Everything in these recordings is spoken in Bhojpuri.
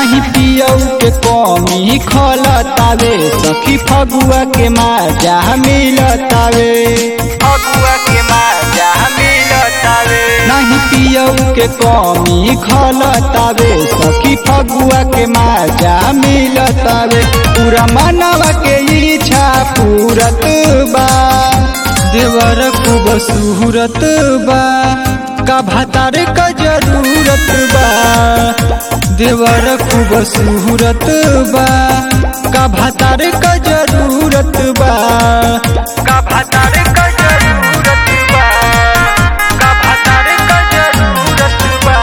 नाही पियऊ के कमी खलतावे सखी फगुआ के माजा मिलतावे फगुआ के माजा मिलतावे नाही पियऊ के कमी खलतावे सखी फगुआ के माजा मिलतावे पूरा मनवा के इच्छा पूरत बा देवर खूब सूरत बा का भातार का जरूरत बा देवर खूब सूरत बा का भातार का जरूरत बा का भातार का जरूरत बा का भातार का जरूरत बा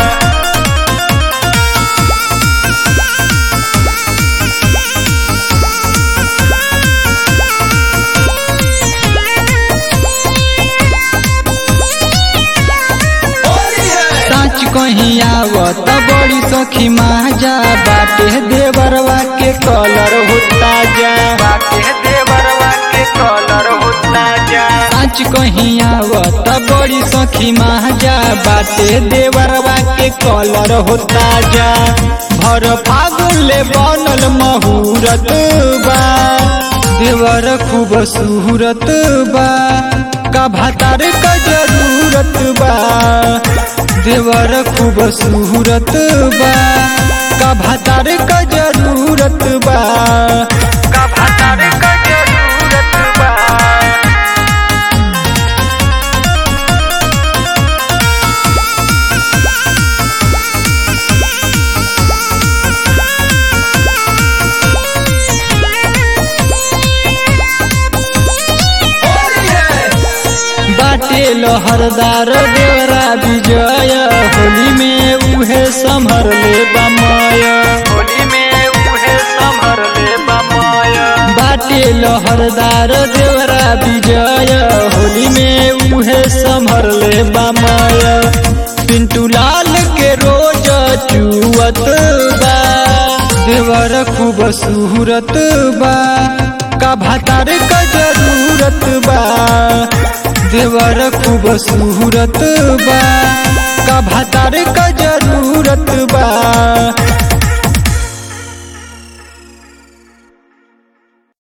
सच कहीं आवत बड़ी सखी माजा बाटे देवरवा के कलर होता जा बाटे देवरवा के कलर होता जा सच कहीं आवत बड़ी सखी माजा बाटे देवरवा के कलर होता जा भर फागुन ले बनल महूरत बा देवर खूब सूरत बा का भातार का जरूरत बा देवर खूब सूरत बा का भातार का जरूरत बा का भातार का जरूरत बा बाटे लहरदार देवरा विजय होली में उहे संभर ले बमय होली में उहे संभर ले बमय बाटे लहरदार देवरा विजय होली में उहे संभर ले बमय पिंटू लाल के रोज चुअत बा देवर खूब सूरत बा का भातार का जरूरत बा देवर खूब सूरत बा का भातार का जरूरत बा